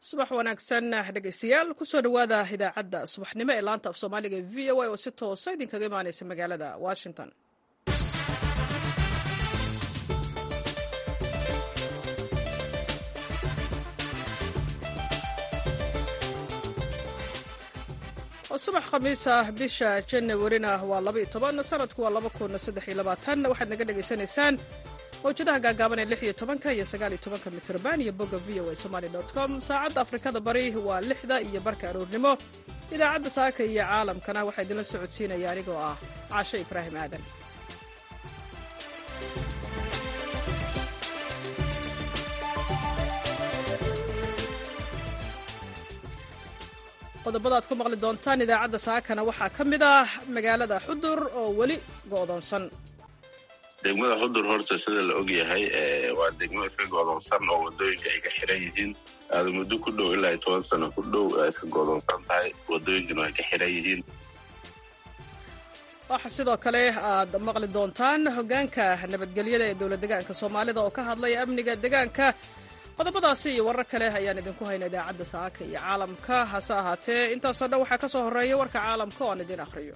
subax wanaagsan dhegeystayaal kusoo dhowaada idaacadda subaxnimo ee laanta af soomaaliga e v o a oo si toosa idinkaga imaaneysa magaalada washington subax khamiis ah bisha janawarina waa labaiyo toban sanadku waa laba kun saddex iyo labaatan waxaad naga dhegaysanaysaan mawjadaha gaagaaban ee lix iyo tobanka iyo sagaal iyo tobanka mitrban iyo bogga v o a somali dot com saacadda afrikada bari waa lixda iyo barka aroornimo idaacadda saaka iyo caalamkana waxaa idinla socodsiinaya anigoo ah caasho ibraahim aadan qodobada ad ku maqli doontaan idaacadda saakana waxaa ka mid ah magaalada xudur oo weli go'doonsan degmada xudur horta sida la og yahay waa degmo iska go'doonsan oo wadooyinka ay ka xiran yihiin aada muddo ku dhow ilaa toban sano ku dhow iska go'doonsan tahay wadooyinkana ay ka xiran yihiin waxa sidoo kale aad maqli doontaan hoggaanka nabadgelyada ee dowlad degaanka soomaalida oo ka hadlaya amniga degaanka qodobadaasi iyo warar kale ayaan idinku hayna idaacadda saaka iyo caalamka hase ahaatee intaasoo dhan waxaa ka soo horreeya warka caalamka oo aan idiin akhriyo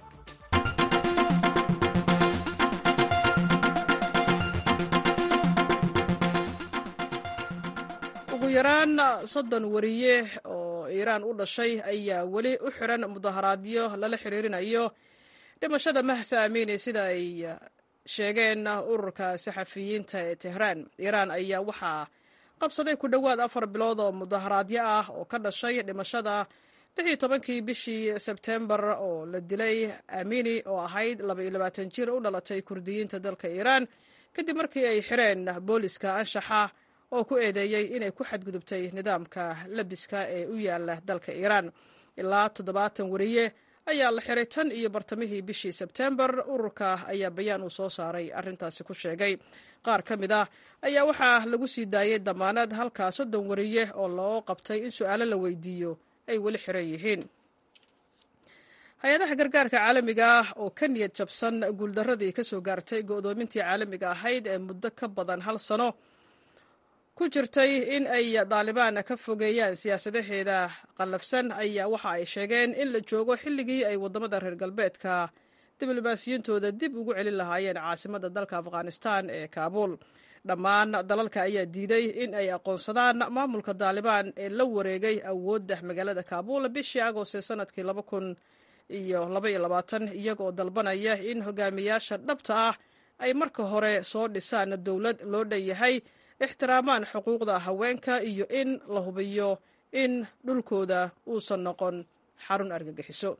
ugu yaraan soddon wariye oo iiraan u dhashay ayaa weli u xiran mudaharaadyo lala xiriirinayo dhimashada mahsa amiini sida ay sheegeen ururka saxafiyiinta ee tehraan iiraan ayaa waxaa qabsaday ku dhowaad afar bilood oo mudaharaadyo ah oo ka dhashay dhimashada lix iyo tobankii bishii sebtembar oo la dilay amini oo ahayd laba iyo labaatan jir u dhalatay kurdiyiinta dalka iiraan kadib markii ay xireen booliska anshaxa oo ku eedeeyey inay ku xadgudubtay nidaamka labiska ee u yaala dalka iiraan ilaa toddobaatan wariye ayaa la xiray tan iyo bartamihii bishii sebtembar ururka ayaa bayaan uu soo saaray arrintaasi ku sheegay qaar ka mid ah ayaa waxaa lagu sii daayay damaanad halkaa soddon wariye oo loo qabtay in su-aalo la weydiiyo ay weli xiran yihiin hay-adaha gargaarka caalamiga ah oo ka niyad jabsan guuldaradii ka soo gaartay go'doomintii caalamiga ahayd ee muddo ka badan hal sano ku jirtay in ay daalibaan ka fogeeyaan siyaasadaheeda qallafsan ayaa waxa ay sheegeen in la joogo xilligii ay waddamada reer galbeedka diblomaasiyintooda dib ugu celin lahaayeen caasimadda dalka afghanistan ee kaabuul dhammaan dalalka ayaa diiday in ay aqoonsadaan maamulka daalibaan ee la wareegay awoodda magaalada kaabuul bishii agost ee sanadkii laba kun iyo labaiyo labaatan iyagoo dalbanaya in hogaamiyaasha dhabta ah ay marka hore soo dhisaan dowlad loo dhan yahay ixtiraamaan xuquuqda haweenka iyo in la hubiyo in dhulkooda uusan noqon xarun argagixiso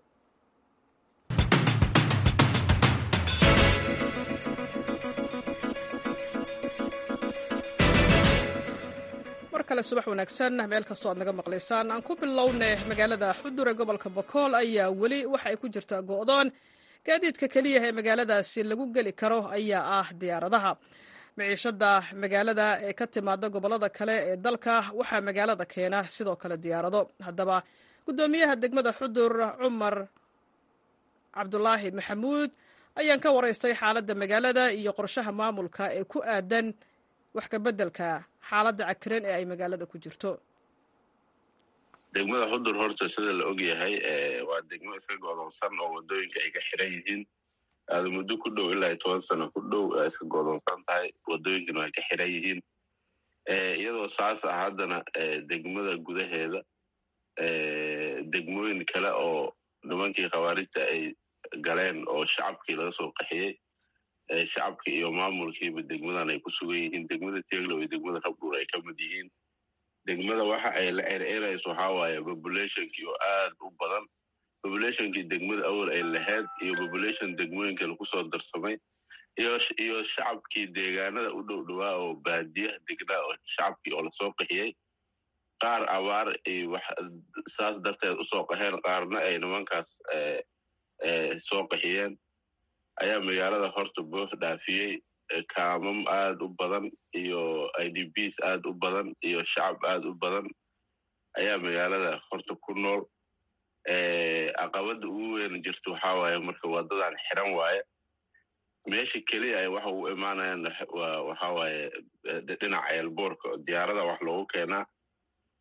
mar kale subax wanaagsan meel kastoo aad naga maqlaysaan aan ku bilowne magaalada xudur ee gobolka bokool ayaa weli waxa ay ku jirtaa go'doon gaadiidka keliya ee magaaladaasi lagu geli karo ayaa ah diyaaradaha miciishada magaalada ee ka timaada gobolada kale ee dalka waxaa magaalada keena sidoo kale diyaarado haddaba guddoomiyaha degmada xudur cumar cabdulaahi maxamuud ayaan ka waraystay xaaladda magaalada iyo qorshaha maamulka ee ku aadan wax ka beddelka xaaladda cakiran ee ay magaalada ku jirto degmada xudur horta sida la og yahay waa degmo iska go'doonsan oo wadooyinka ay ka xiran yihiin aada muddo ku dhow ilaa toban sano ku dhow iska go'doonsan tahay wadooyinkana ay ka xiran yihiin iyadoo saas ah haddana degmada gudaheeda degmooyin kale oo nimankii khawaarijta ay galeen oo shacabkii laga soo qaxiyey shacabkii iyo maamulkiiba degmadan ay ku sugan yihiin degmada teglow iyo degmada rabdhuur ay ka mid yihiin degmada waxa ay la ererayso waxaa waaye populationkii oo aad u badan populationkii degmada awal ay lahayd iyo population degmooyinka lagu soo darsamay iyo shacabkii deegaanada u dhow dhowaa oo baadiyaha degnaa oo shacabkii oo lasoo qaxiyey qaar abaar saas darteed usoo qaxeen qaarna ay nimankaas soo qaxiyeen ayaa magaalada horta boof dhaafiyey kaamam aad u badan iyo i d bs aad u badan iyo shacab aad u badan ayaa magaalada horta ku nool caqabada ugu weyn jirta waxaa waaye marka wadadan xiran waaye meesha keliya ay waxa u imaanayaan waxa waaye dhinaca eelboorka diyaarada wax loogu keenaa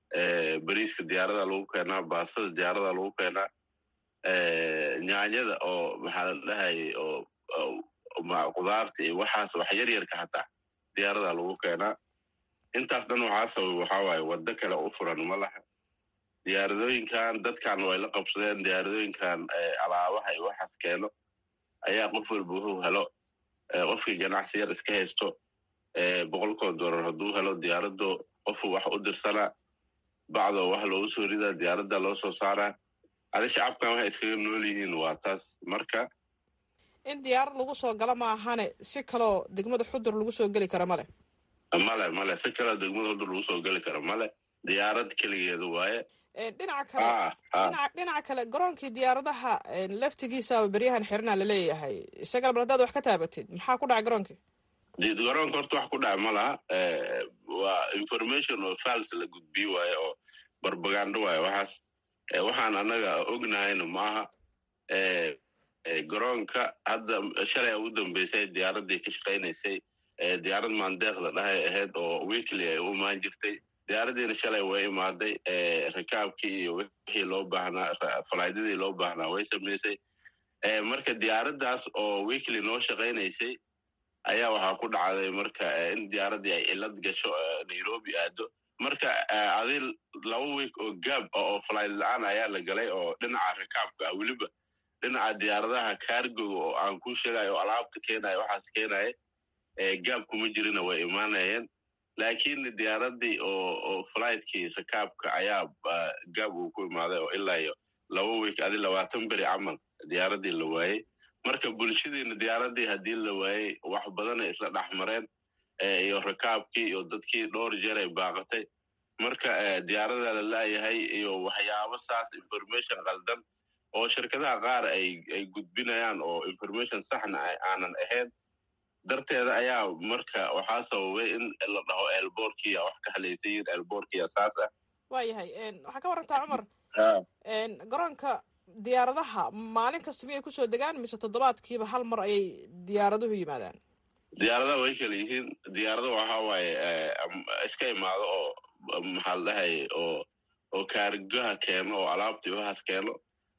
beriiska diyaarada lagu keenaa baastada diyaarada lagu keenaa nyaanyada oo maxaa la dhahayay oo qudaarta iyo waxaas wax yar yarka hataa diyaarada lagu keenaa intaas dhan waxaa sabab waxaa waaye waddo kale u furan ma laha diyaaradooyinkan dadkan way la qabsadeen diyaaradooyinkan alaabaha iyo waxaas keeno ayaa qof walba wuxuu helo qofkii ganacsi yar iska haysto boqolkoo doolar hadduu helo diyaaraddo qofuu wax u dirsanaa bacdoo wax loogu soo ridaa diyaaradda loo soo saaraa adi shacabkan waxay iskaga nool yihiin waa taas marka in diyaarad lagu soo galo maahane si kaloo degmada xudur lagu soo geli kara male male male si kaloo degmada xudur lagu soo geli kara male diyaarad keligeedu waaye dhinaca kale dhinaca kale garoonkii diyaaradaha laftigiisaba beryahan xirnaa laleeyahay isagana bal hadaad wax ka taabatid maxaa ku dhacay garoonkii garoonka horta wax ku dhaca ma laha waa information oo fals la gudbiyo waaye oo barbagando waaye waxaas waxaan annaga ognahayna maaha garoonka hadda shalay ugu dambeysay diyaaraddii ka shaqaynaysay diyaarad maandeeq la dhahay ahayd oo weekly ay u imaan jirtay diyaaraddiina shalay way imaaday rikaabkii iyo wixii loo baahnaa falaaydadii loo baahnaa way samaysay marka diyaaraddaas oo weekly noo shaqaynaysay ayaa waxaa ku dhacday marka in diyaaraddii ay cilad gasho nairobi aado marka adi laba week oo gaab oo falayd la-aan ayaa la galay oo dhinaca rikaabka ah weliba dhinaca diyaaradaha kaargoga oo aan ku sheegayo oo alaabta keenaya waxaas keenaya gaab kuma jirina way imaanayeen laakiin diyaaraddii oo oo fligtkii rikaabka ayaa gaab uu ku imaaday oo ilaa iyo laba week adi labaatan beri camal diyaaraddii la waayey marka bulshadiina diyaaraddii haddii la waayey wax badanay isla dhexmareen iyo rikaabkii iyo dadkii dhowr jeer ay baaqatay marka diyaarada la laayahay iyo waxyaabo saas information qaldan oo shirkadaha qaar ay ay gudbinayaan oo information saxna aanan ahayn darteeda ayaa marka waxaa sababay in la dhaho elborkia wax ka halaysayin elborkia saas ah waayahay waxaa ka warantaa cumar garoonka diyaaradaha maalin kasta miyay kusoo degaan mise toddobaadkiiba hal mar ayay diyaaraduhu yimaadaan diyaaradaha way kala yihiin diyaarada waxa waaye iska imaado oo maxaa la dhahay oo oo kaargaha keeno oo alaabtii waxaas keeno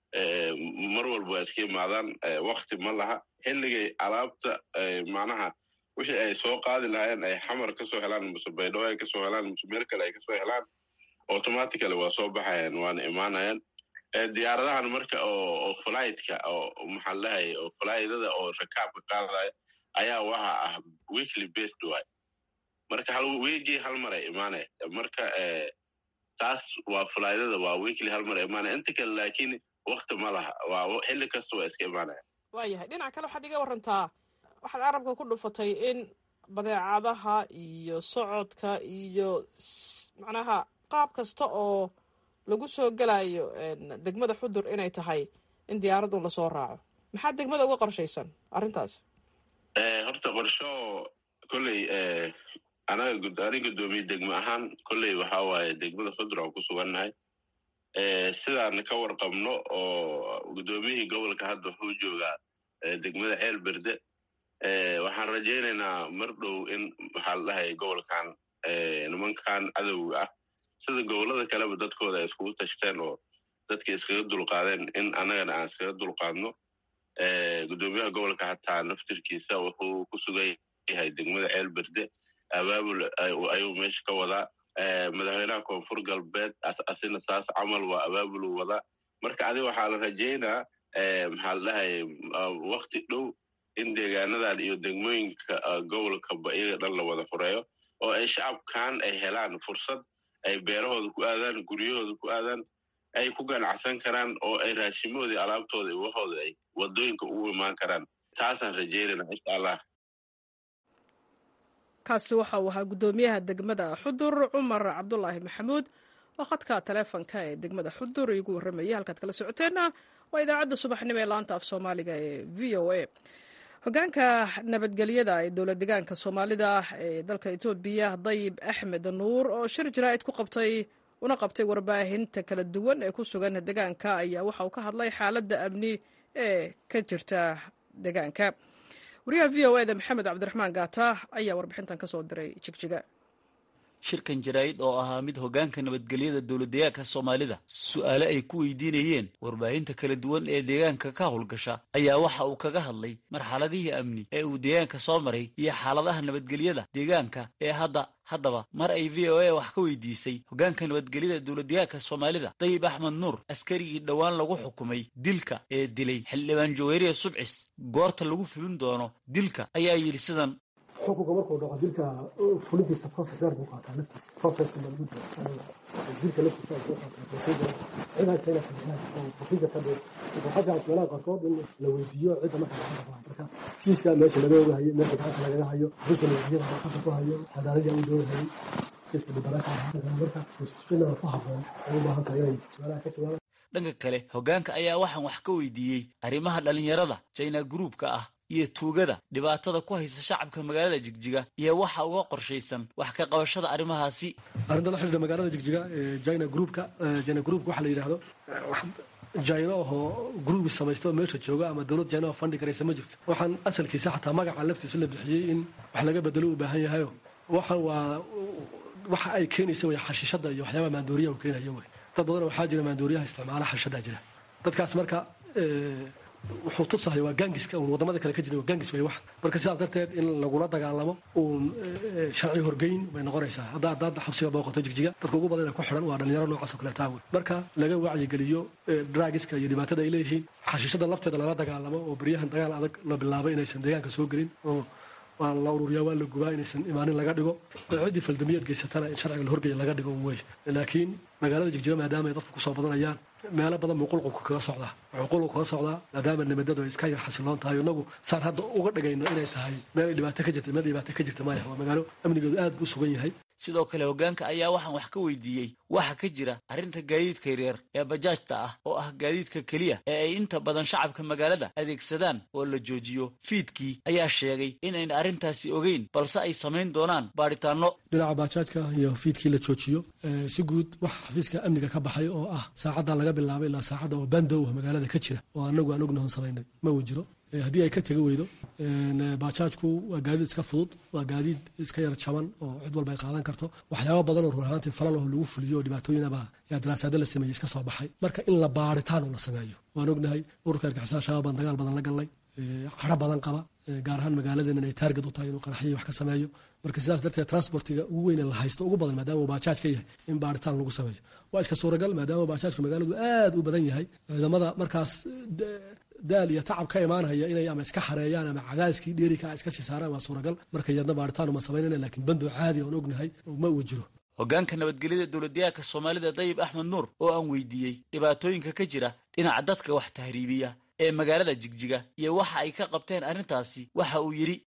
mar walba waa iska imaadaan wakti ma laha xilligay alaabta macnaha wixii ay soo qaadi lahaayeen ay xamar kasoo helaan mise baydhabo ay kasoo helaan mise meel kale ay kasoo helaan automatically waa soo baxayaan waana imaanayaan diyaaradahan marka oo oo flightka oo maxaa la dhahay oo flighdada oo rakaabka qaadaya ayaa waxa ah weekly based way marka hal weegii hal mar ay imaanaya marka taas waa flighdada waa weekly hal mar ay imaanaya inta kale laakiin wakti ma laha waa xilli kasta waa iska imaanaya waayahay dhinac kale waxaad iga warantaa waxaad carabka ku dhufatay in badeecadaha iyo socodka iyo macnaha qaab kasta oo lagu soo gelayo degmada xudur inay tahay in diyaaradun lasoo raaco maxaa degmada uga qorshaysan arrintaas horta qorsho kolley anaga ani guddoomiye degmo ahaan kolley waxaa waaye degmada xudur aan ku sugannahay sidaan ka warqabno oo guddoomiyihii gobolka hadda wuxuu joogaa degmada ceel berde waxaan rajaynaynaa mar dhow in maxaa la dhahay gobolkan nimankan cadowga ah sida gobollada kaleba dadkooda ay iskugu tashteen oo dadka iskaga dulqaadeen in annagana aan iskaga dulqaadno guddoomiyaha gobolka hataa naftirkiisa wuxuu ku sugan yahay degmada ceel berde abaabul ayuu meesha ka wadaa madaxweynaha koonfur galbeed asina saas camal waa abaabulu wadaa marka adi waxaa la rajaynaa maxaa la dhahay wakti dhow in deegaanadan iyo degmooyinka gobolkaba iyaga dhan la wada fureeyo oo ay shacabkan ay helaan fursad ay beerahooda ku aadaan guryahooda ku aadaan ay ku ganacsan karaan oo ay raashimahoodii alaabtooda iyo waxooda ay wadooyinka ugu imaan karaan taasaan rajaynayna insha allah kaasi waxa uu ahaa guddoomiyaha degmada xudur cumar cabdulaahi maxamuud oo khadka taleefonka ee degmada xudur igu warramayay halkaad kala socoteenna waa idaacadda subaxnimo ee laanta af soomaaliga ee v o a hogaanka nabadgelyada ee dowla degaanka soomaalida ee dalka etoobiya dayib axmed nuur oo shir jaraa'id ku qabtay una qabtay warbaahinta kala duwan ee ku sugan degaanka ayaa waxa uu ka hadlay xaaladda amni ee ka jirta degaanka wariyaha v o eda maxamed cabdiraxmaan gaata ayaa warbixintan ka soo diray jigjiga shirkan jaraa'id oo ahaa mid hoggaanka nabadgelyada dowladdeegaanka soomaalida su-aale ay ku weydiinayeen warbaahinta kala duwan ee deegaanka ka howlgasha ayaa waxa uu kaga hadlay marxaladihii amni ee uu deegaanka soo maray iyo xaaladaha nabadgelyada deegaanka ee hadda haddaba mar ay v o a wax ka weydiisay hoggaanka nabadgelyada dowladdeegaanka soomaalida dayib axmed nuur askarigii dhowaan lagu xukumay dilka ee dilay xildhibaan jaweeriya subcis goorta lagu fulin doono dilka ayaa yidhi sidan xukunka markuu dhaco dilka fulintiisa process dheer buu qaataa laftiisa processka ma lagu jiro dilka laftiisa ay soo qaataa procedure cid haysta inaa sameeyaan procedure ka dheer waxaa fiican meelaha qaarkood in la weydiiyo cidda marka gacanta ku hayo marka kiiska meesha laga ogahayo meesha gacanta lagaga hayo dilka nabadgelyada gacanta ku hayo cadaaladii u doonahayay kiiska dhibanaaka marka inaa ku haboon ay u baahan tahay inay su-aalaha ka jawaabaan dhanka kale hoggaanka ayaa waxaan wax ka weydiiyey arrimaha dhallinyarada china gruubka ah iyo tuugada dhibaatada ku haysa shacabka magaalada jigjiga iyo waxa uga qorshaysan wax ka qabashada arrimahaasi arrinta la xidhiidha magaalada jigjiga china groupka china groupka waxaa la yidhaahdo jina ahoo gruubi samaysta oo meesha jooga ama dowlad jina oo fandi karaysa ma jirto waxaan asalkiisa xataa magaca laftiisa la bixiyey in wax laga bedelo u baahan yahayo waxaan waa waxa ay keenaysa way xashiishada iyo waxyaabaha maandooriyaha u keenayo wey dad badan waxaa jira maandooriyaha isticmaala xashiishadaa jira dadkaas marka wuxuu tusahay waa gaangiska uun wadamada kale ka jira waa gaangis way wax marka sidaas darteed in lagula dagaalamo uun sharci horgeyn bay noqonaysaa hadda haddaad xabsiga booqato jigjiga dadka ugu badan ee ku xidhan waa dhalinyaro noocaas oo kale taa wey marka laga wacyigeliyo draagiska iyo dhibaatada ay leeyihiin xashiishada lafteeda lala dagaalamo oo beryahan dagaal adag la bilaabay inaysan deegaanka soo gelin oo waa la ururiyaa waa la gubaa inaysan imaanin laga dhigo ciddii faldamiyaed geysatana in sharciga la horgeeya laga dhigo wey laakiin magaalada jigjiga maadaama ay dadku kusoo badanayaan meelo badan buu qulqulku kaga socdaa wuxuu qulqulku kaga socdaa maadaama nabadadu ay iska yar xasiloon tahay inagu saan hadda uga dhigayno inay tahay meel ay dhibaato ka jirta meel dhibaato ka jirta maya waa magaalo amnigeedu aad buu sugan yahay sidoo kale hoggaanka ayaa waxaan wax ka weydiiyey waxa ka jira arrinta gaadiidka yaryar ee bajaajta ah oo ah gaadiidka keliya ee ay inta badan shacabka magaalada adeegsadaan oo la joojiyo fiidkii ayaa sheegay inayn arrintaasi ogeyn balse ay samayn doonaan baadhitaano dhinaca baajaajka iyo fiidkii la joojiyo si guud wax xafiiska amniga ka baxay oo ah saacadda laga bilaabay ilaa saacadda oo bandow magaalada ka jira oo anagu aan ognahon samaynay ma uu jiro haddii ay ka tegi weydo baajaajku waa gaadiid iska fudud waa gaadiid iska yar jaban oo cid walba ay qaadan karto waxyaaba badan oo ruur ahaantii falalaho lagu fuliyo oo dhibaatooyinaba yaa daraasaado la sameeyey iska soo baxay marka in la baaritaan uu la sameeyo waan ognahay ururka argixisada shabaab baan dagaal badan la gallay qaro badan qaba gaar ahaan magaaladeena inay taarget u tahay inuu qaraxyii wax ka sameeyo marka sidaas darteed transportiga ugu weyn ee la haysto ugu badan maadaama uu baajaaj ka yahay in baaritaan lagu sameeyo waa iska suuragal maadaama baajaajka magaaladu aad u badan yahay ciidamada markaas daal iyo tacab ka imaanaya inay ama iska xareeyaan ama cadaadiskii dheerika iska sii saaraan waa suuragal marka yadna baaritaan uma samaynayna laakiin bandow caadi oon ognahay ma uu jiro hoggaanka nabadgelyada dowladdeegaanka soomaalida dayib axmed nuur oo aan weydiiyey dhibaatooyinka ka jira dhinaca dadka wax tahriibiya ee magaalada jigjiga iyo waxa ay ka qabteen arrintaasi waxa uu yidhi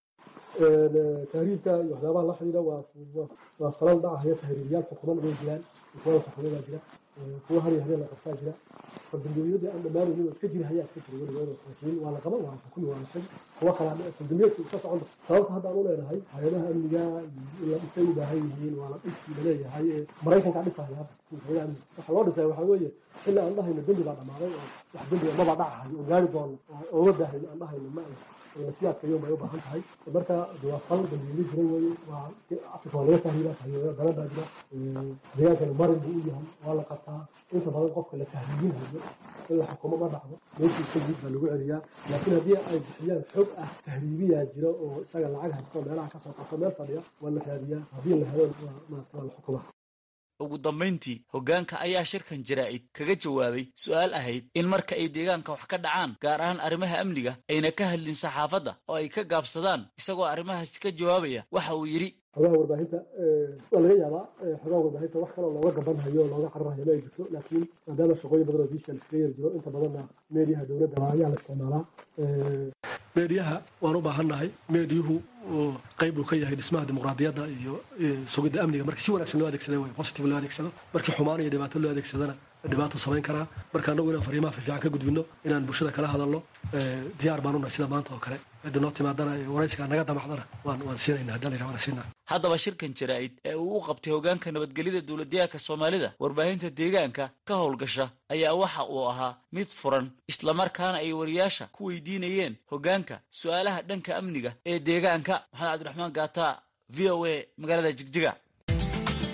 tahriibka iyo waxyaabaha la xidhiidha waa waa falan dhacahaya tahriibiyaal xukuman way jiraan kuwa xukumadaa jira kuwa har iyo habeen la qabtaa jira faldambiyeedyadii aan dhammaanaynin oo iska jiri hayaa iska jira weligood laakiin waa la qaban waa la xukumi waa la xigi kuwa kalaa faldambiyeedku iska socon sababta hadda aan u leenahay hay-adaha amniga in la dhisay u baahan yihiin waa la dhisi laleeyahay ee maraykankaa dhisaya hadda hay-adaha amniga waxa loo dhisaya waxaa weeye xilli aan dhahayno dembi baa dhammaaday oo wax dembiga maba dhacahayo oo gaari doono oo oga baahayno aan dhahayno ma nasiyaadka yom bay u baahan tahay marka waa fal dambiili jira weye waa afrika waa laga tahriibaa tahriibaya badan baa jira deegaankana marin buu u yahay waa la qabtaa inta badan qofka la tahriibinhayo in la xukumo ma dhacdo meeshii ka yid baa lagu celiyaa laakiin haddii ay bixiyaan xog ah tahriibiyaa jira oo isaga lacag haysto meelaha kasoo qabto meel fadhiya waa la raadiyaa haddii la helo waa la xukumaa ugu dambayntii hoggaanka ayaa shirkan jaraa'id kaga jawaabay su-aal ahayd in marka ay deegaanka wax ka dhacaan gaar ahaan arrimaha amniga ayna ka hadlin saxaafadda oo ay ka gaabsadaan isagoo arrimahaasi ka jawaabaya waxa uu yidhi xogaha warbaahinta waa laga yaabaa xogaha warbaahinta wax kaloo looga gabanhayo o looga cararhayo ma ay jirto laakiin maadaama shaqooyin badan oo visual iskaga yar jiro inta badanna meediyaha dowladda ayaa la isticmaalaa meediyaha waan u baahannahay meediyuhu qayb uu ka yahay dhismaha dimuqraadiyadda iyo sugidda amniga markii si wanaagsan loo adeegsada way positive loo adeegsado markii xumaan iyo dhibaato loo adeegsadana dhibaato samayn karaa marka annagu inaan fariimaha fiifiican ka gudbino inaan bulshada kala hadalno diyaar baan unahay sida maanta oo kale cidda noo timaadana waraysigaa naga damacdana waan waan siinayna haddii la yidhaha waan siinaa haddaba shirkan jaraa'id ee uu u qabtay hoggaanka nabadgelyada dowladdeegaanka soomaalida warbaahinta deegaanka ka howlgasha ayaa waxa uu ahaa mid furan islamarkaana ay wariyaasha ku weydiinayeen hoggaanka su-aalaha dhanka amniga ee deegaanka maxamed cabdiraxmaan gaata v o a magaalada jigjiga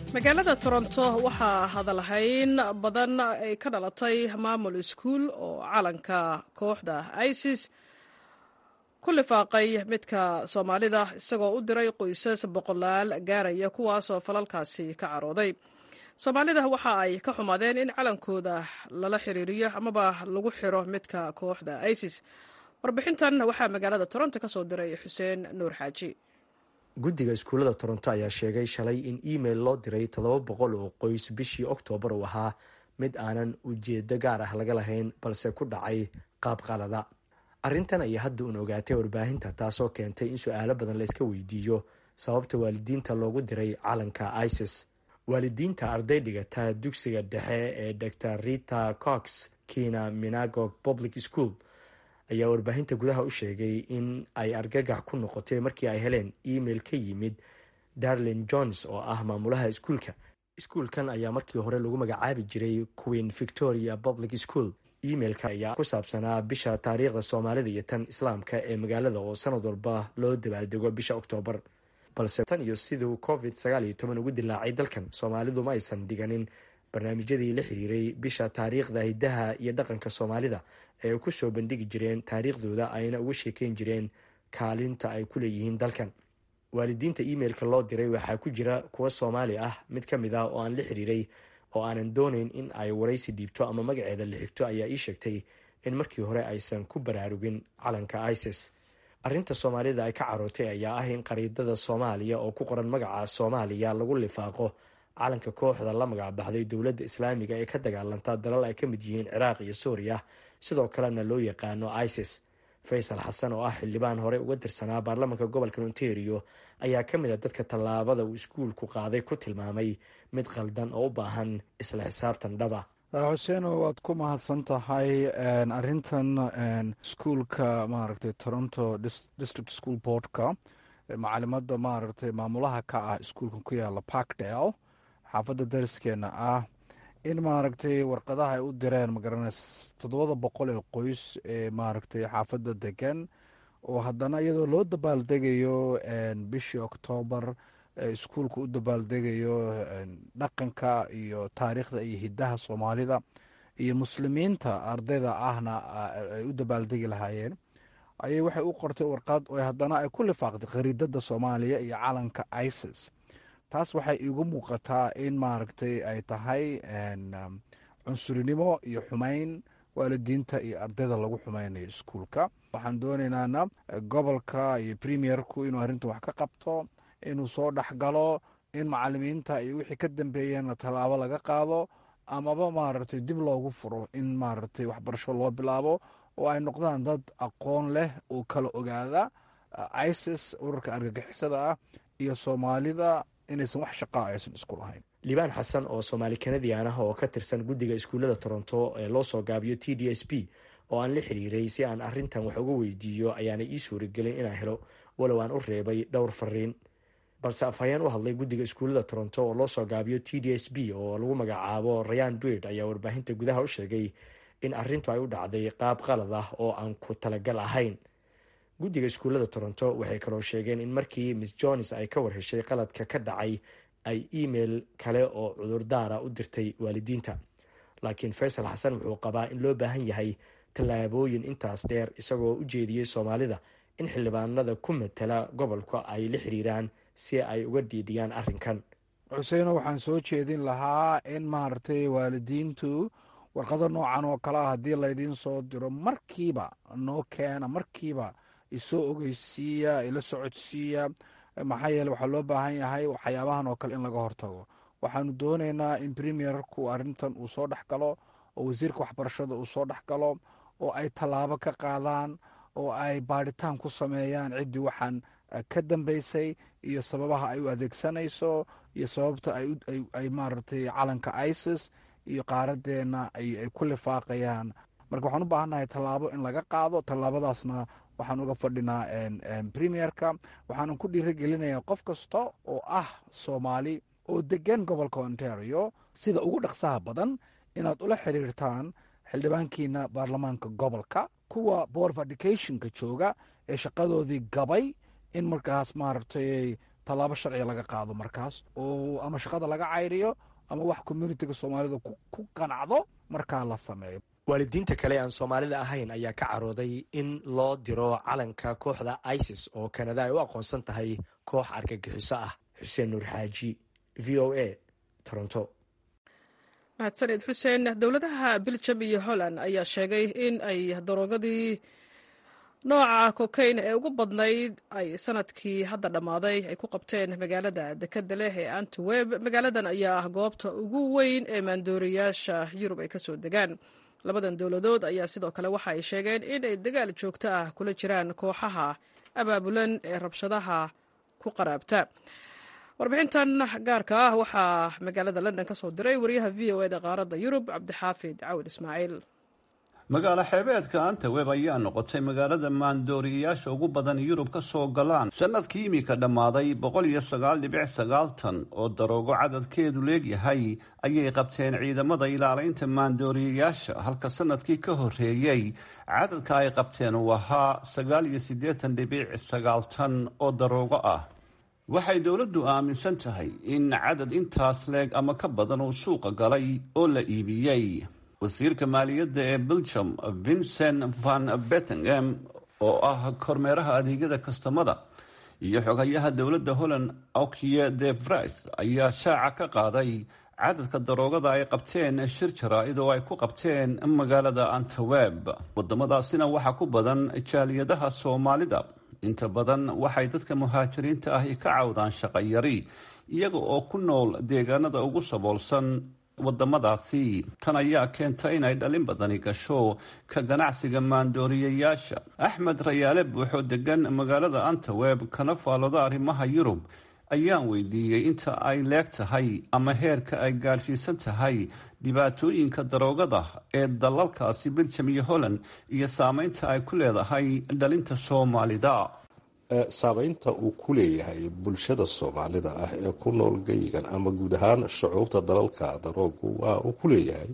magaalada toronto waxaa hadalhayn badan ay ka dhalatay maamul iskuul oo calanka kooxda isis ku lifaaqay midka soomaalida isagoo u diray qoysas boqolaal gaaraya kuwaasoo falalkaasi ka carooday soomaalida waxa ay ka xumaadeen in calankooda lala xiriiriyo amaba lagu xiro midka kooxda isis warbixintan waxaa magaalada toronto ka soo diray xuseen nuur xaaji guddiga iskuullada toronto ayaa sheegay shalay in email loo diray toddoba boqol oo qoys bishii oktoobar uu ahaa mid aanan ujeedo gaar ah laga lahayn balse ku dhacay qaab qalada arrintan ayaa hadda uun ogaatay warbaahinta taasoo keentay in su-aalo badan la iska weydiiyo sababta waalidiinta loogu diray calanka isis waalidiinta arday dhigata dugsiga dhexe ee dor rita cox kina minagog public school ayaa warbaahinta gudaha u sheegay in ay argagax ku noqotay markii ay heleen email ka yimid darlin jones oo ah maamulaha iskuulka iskuulkan ayaa markii hore lagu magacaabi jiray queen victoria public school emailka ayaa ku saabsanaa bisha taariikhda soomaalida iyo tan islaamka ee magaalada oo sanad walba loo dabaaldego bisha oktoobar balse tan iyo siduu covid sagaal iyo toban ugu dilaacay dalkan soomaalidu ma aysan dhiganin barnaamijyadii la xiriiray bisha taariikhda hidaha iyo dhaqanka soomaalida ee ay ku soo bandhigi jireen taariikhdooda ayna uga sheekeyn jireen kaalinta ay ku leeyihiin dalkan waalidiinta emailka loo diray waxaa ku jira kuwa soomaali ah mid ka mid ah oo aan la xiriiray oo aanan doonayn in ay waraysi dhiibto ama magaceeda la xigto ayaa ii sheegtay in markii hore aysan ku baraarugin calanka isis arrinta soomaalida ay ka carootay ayaa ah in qariidada soomaaliya oo ku qoran magaca soomaaliya lagu lifaaqo calanka kooxda la magacbaxday dowladda islaamiga ee ka dagaalanta dalal ay ka mid yihiin ciraaq iyo suuriya sidoo kalena loo yaqaano isis faysal xasan oo ah xildhibaan hore uga tirsanaa baarlamaanka gobolka ontario ayaa ka mid a dadka tallaabada uu iskuulku qaaday ku tilmaamay mid qaldan oo u baahan isla xisaabtan dhaba xuseeno waad ku mahadsan tahay arintan iskuulka maaragtay toronto district school boardka macalimada maaragtay maamulaha ka ah iskuulka ku yaala parkdale xaafadda dariskeena ah in maaragtay warqadaha ay u direen magaranaysa toddobada boqol ee qoys ee maaragtay xaafadda degan oo haddana iyadoo loo dabaaldegayo bishii oktoobar iskuulka u dabaaldegayo dhaqanka iyo taariikhda iyo hidaha soomaalida iyo muslimiinta ardayda ahna ay u dabaaldegi lahaayeen ayay waxay u qortay warqad oo haddana ay ku lifaaqday khariidada soomaaliya iyo calanka isis taas waxay igu muuqataa in maaragtay ay tahay cunsurinimo iyo xumeyn waalidiinta iyo ardayda lagu xumeynayo iskuulka waxaan doonaynana gobolka iyo premierku inuu arrintan wax ka qabto inuu soo dhexgalo in macalimiinta iyo wixii ka dambeeyana tallaabo laga qaado amaba maaragtay dib loogu furo in maaragtay waxbarasho loo bilaabo oo ay noqdaan dad aqoon leh oo kala ogaada isis ururka argagixisada ah iyo soomaalida inaysan wax shaqaa aysan isku lahayn liibaan xasan oo soomaali kanadian ah oo ka tirsan guddiga iskuullada toronto ee loo soo gaabiyo t d s b oo aan la xiriiray si aan arrintan wax uga weydiiyo ayaana ii suuragelin inaan helo walow aan u reebay dhowr fariin balse afhayeen u hadlay guddiga iskuullada toronto oo loo soo gaabiyo t d s b oo lagu magacaabo rayan bird ayaa warbaahinta gudaha u sheegay in arrintu ay u dhacday qaab qalad ah oo aan ku talagal ahayn guddiga iskuullada toronto waxay kaloo sheegeen in markii miss jones ay ka warheshay qaladka ka dhacay ay email kale oo cudurdaara u dirtay waalidiinta laakiin faysal xasan wuxuu qabaa in loo baahan yahay tallaabooyin intaas dheer isagoo u jeediyey soomaalida in xildhibaanada ku matala gobolka ay la xiriiraan si ay uga dhiidhiyaan arrinkan xuseeno waxaan soo jeedin lahaa in maaragtay waalidiintu warqado noocan oo kale ah haddii laydiin soo diro markiiba noo keena markiiba isoo ogeysiiya ila socodsiiya maxaa yeele waxaa loo baahan yahay waxyaabahan oo kale in laga hortago waxaanu doonaynaa in premierku arrintan uu soo dhex galo oo wasiirka waxbarashada uu soo dhex galo oo ay tallaabo ka qaadaan oo ay baadhitaan ku sameeyaan ciddii waxaan ka dambeysay iyo sababaha ay u adeegsanayso iyo sababta ay maaragtay calanka isis iyo qaaradeena ay ku lifaaqayaan marka waxaan u baahannahay tallaabo in laga qaado tallaabadaasna waxaan uga fadhinaa premierka waxaanan ku dhiirigelinayaa qof kasta oo ah soomaali oo degan gobolka ontario sida ugu dhaqsaha badan inaad ula xiriirtaan xildhibaankiina baarlamaanka gobolka kuwa board of educationka jooga ee shaqadoodii gabay in markaas maaragtay tallaabo sharciga laga qaado markaas oo ama shaqada laga cayriyo ama wax communitiga soomaalida ku qanacdo markaa la sameeyo waalidiinta kale aan soomaalida ahayn ayaa ka carooday in loo diro calanka kooxda isis oo kanada ay u aqoonsan tahay koox argagixiso ah xuseen nuur xaaji v o a toronto mahadsaned xuseen dowladaha biljam iyo holland ayaa sheegay in ay daroogadii nooca kokayn ee ugu badnayd ay sanadkii hadda dhammaaday ay ku qabteen magaalada dekeda leh ee antweb magaaladan ayaa ah goobta ugu weyn ee maandooriyaasha yurub ay kasoo degaan labadan dowladood ayaa sidoo kale waxa ay sheegeen in ay dagaal joogto ah kula jiraan kooxaha abaabulan ee rabshadaha ku qaraabta warbixintan gaarka ah waxaa magaalada london ka soo diray wariyaha v o eda qaaradda yurub cabdixaafid cawil ismaaciil magaalo xeebeedka antaweb ayaa noqotay magaalada maandooriyayaasha ugu badan yurub ka soo galaan sanadkii imika dhammaaday boqol iyo sagaal dhibic sagaaltan oo daroogo cadadkeedu leegyahay ayay qabteen ciidamada ilaalaynta maandooriyayaasha halka sanadkii ka horreeyey cadadka ay qabteen uu ahaa sagaal iyo siddeetan dhibic sagaaltan oo daroogo ah waxay dowladdu aaminsan tahay in cadad intaas leeg ama ka badan uu suuqa galay oo la iibiyey wasiirka maaliyadda ee belgium vincent van bettingem oo ah kormeeraha adeegyada kastamada iyo xogayaha dowladda holland okie de vris ayaa shaaca ka qaaday cadadka daroogada ay qabteen shir jaraa-id oo ay ku qabteen magaalada antaweb wadamadaasina waxaa ku badan jaaliyadaha soomaalida inta badan waxay dadka muhaajiriinta ahi ka cawdaan shaqayari iyaga oo ku nool deegaanada ugu saboolsan wadamadaasi tan ayaa keenta inay dhalin badani gasho ka ganacsiga maandooriyayaasha axmed rayaale buuxoo degan magaalada antaweb kana faalooda arrimaha yurub ayaan weydiiyey inta ay leeg tahay ama heerka ay gaadhsiisan tahay dhibaatooyinka daroogada ee dalalkaasi beljam iyo holland iyo saameynta ay ku leedahay dhalinta soomaalida saameynta uu ku leeyahay bulshada soomaalida ah ee ku nool geyigan ama guud ahaan shucuubta dalalka daroogu waa uu ku leeyahay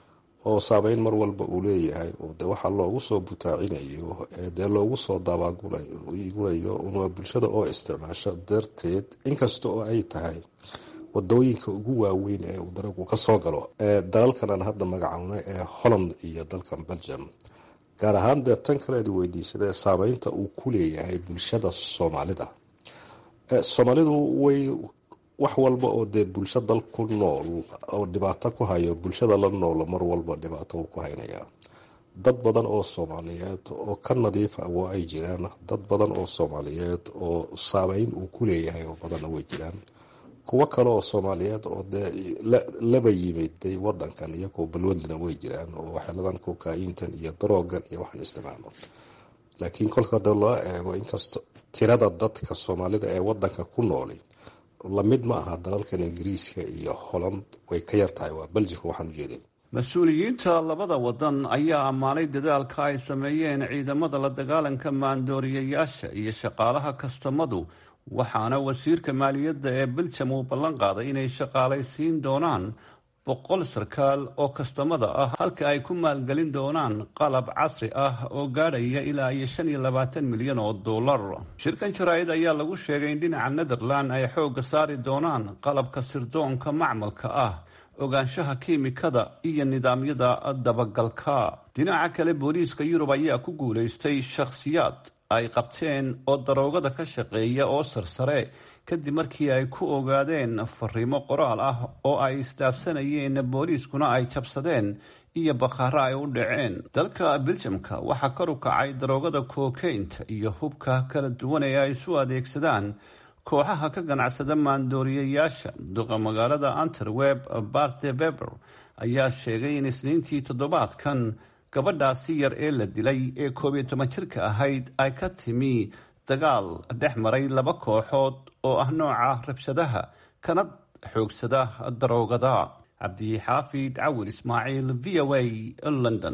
oo saameyn mar walba uu leeyahay oo de waxaa loogu soo butaacinayo ee dee loogu soo dabaagulayo una bulshada oo isticmaasho darteed inkasta oo ay tahay wadooyinka ugu waaweyn ee uu daroogu kasoo galo dalalkan aan hadda magacowna ee holland iyo dalkan belgium gaar ahaan dee tan kaleed weydiisadee saameynta uu ku leeyahay bulshada soomaalida soomaalidu way wax walba oo dee bulsho dal ku nool oo dhibaato ku hayo bulshada la nool mar walba dhibaato uu ku haynayaa dad badan oo soomaaliyeed oo ka nadiifa waa ay jiraan dad badan oo soomaaliyeed oo saameyn uu ku leeyahay oo badanna way jiraan kuwo kale oo soomaaliyeed oo dee laba yimiday wadankan iyagoo balwadlina way jiraan oo waxyaaladan kokaayiintan iyo daroogan iyo waxaan isticmaalo laakiin kolka de loo eego inkasta tirada dadka soomaalida ee wadanka ku nooli lamid ma aha dalalkan ingiriiska iyo holland way ka yar tahay waa beljika waxaan ujeeday mas-uuliyiinta labada wadan ayaa ammaanay dadaalka ay sameeyeen ciidamada la dagaalanka maandooriyayaasha iyo shaqaalaha kastamadu waxaana wasiirka maaliyadda ee beljam uu ballan qaaday inay shaqaalaysiin doonaan boqol sarkaal oo kastamada ah halka ay ku maalgelin doonaan qalab casri ah oo gaadhaya ilaa iyo shan iyo labaatan milyan oo dollar shirkan jaraa-id ayaa lagu sheegay in dhinaca netherland ay xoogga saari doonaan qalabka sirdoonka macmalka ah ogaanshaha kiimikada iyo nidaamyada dabagalka dhinaca kale booliiska yurub ayaa ku guulaystay shakhsiyaad ay qabteen oo daroogada ka shaqeeya oo sarsare kadib markii ay ku ogaadeen fariimo qoraal ah oo ay isdhaafsanayeen booliiskuna ay jabsadeen iyo bakhaaro ay u dhaceen dalka beljamka waxaa kor u kacay daroogada kookeynta iyo hubka kala duwan ee ay isu adeegsadaan kooxaha ka ganacsada maandooriyayaasha duqa magaalada anterweb barte beber ayaa sheegay in isniintii toddobaadkan gabadhaasi yar ee la dilay ee koob iyo toban jirka ahayd ay ka timi dagaal dhex maray laba kooxood oo ah nooca rabshadaha kana xoogsada daroogada cabdixaafid cawir ismaaciil v o a london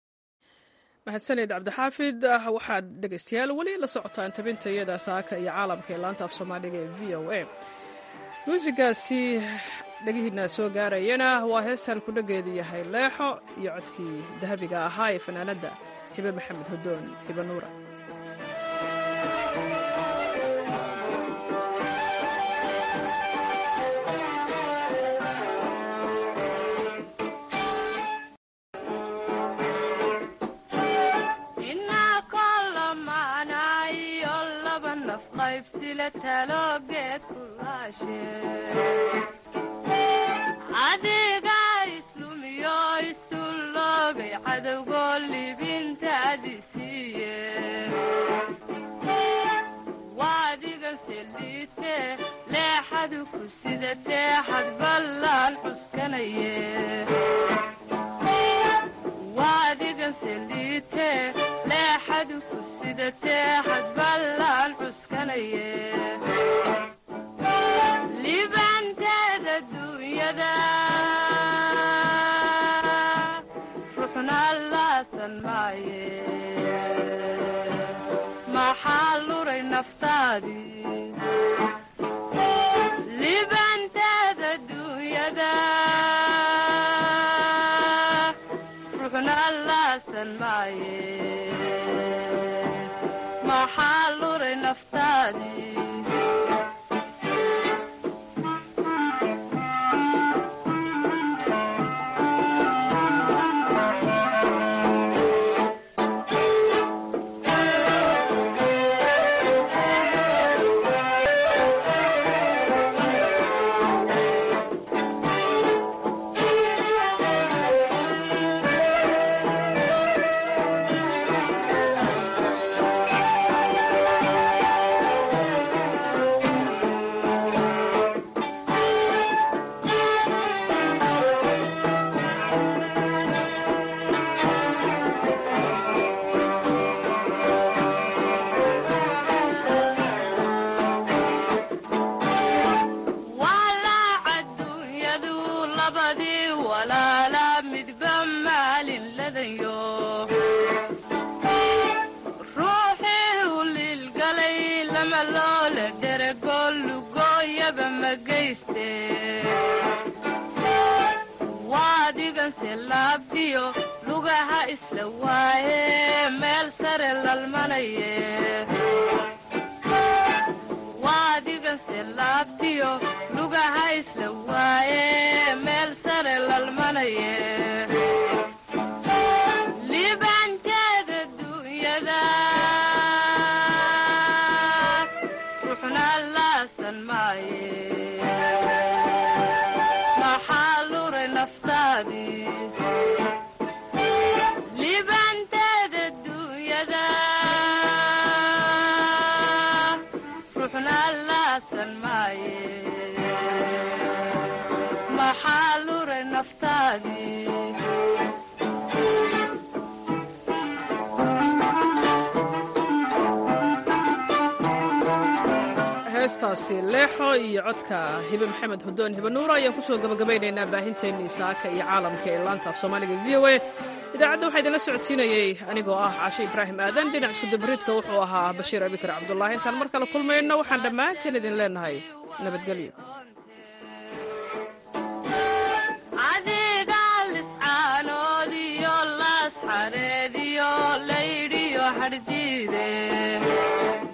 mahadsaned cabdixaafid waxaad dhegaystayaal weli la socotaan tabintayada saaka iyo caalamka ee laanta af soomaaliga ee v o a muusigaasi dhegihiina soo gaarayana waa hees halkudhageedu yahay leexo iyo codkii dahabiga ahaa ee fanaanadda hibe maxamed hodoon hibe nuura sila taloogeed ku laashe adiga islumiyo isu loogay cadowgoo libintaadi siiye waadigan seliite leexadu ku sidatee xad ballaan cuskanaye waadigan seliite leexadu ku sidatee xad ballaan cuskanaye libanteeda duunyada ruxna laasan maaye maxaa luray naftaadii libanteeda duunyada ruxna laasan maaye maxaa luray naftaadii walaaca duunyadu labadii walaala midba maalin ladanyo ruuxii u liilgalay lama loola dherego lugooyaba ma geyste waadiganse laabtiyo lugaha isla waaye meel sare lalmanaye waadiganse laabtiyo lugaha isla waaye meel sare lalmanaye libanteeda duunyada ruxna laasan maaye maxaa luray naftaadii libanteeda duunyada ruxna laasan maaye maxaa luray naftaadii heestaasi leexo iyo codka hibe maxamed hudoon hibe nuura ayaan kusoo gabagabaynaynaa baahinteennii saaka iyo caalamka ee laanta af soomaaliga v o a idaacadda waxaa idinla socodsiinayey anigoo ah cashe ibraahim aadan dhinac iskudabariidka wuxuu ahaa bashiir abikar cabdulaahi intaan mar kale kulmayno waxaan dhammaanteen idin leenahay nabadgelyo adiga liscaanoodiyo laas xareediyo laydhiyo hadhdiide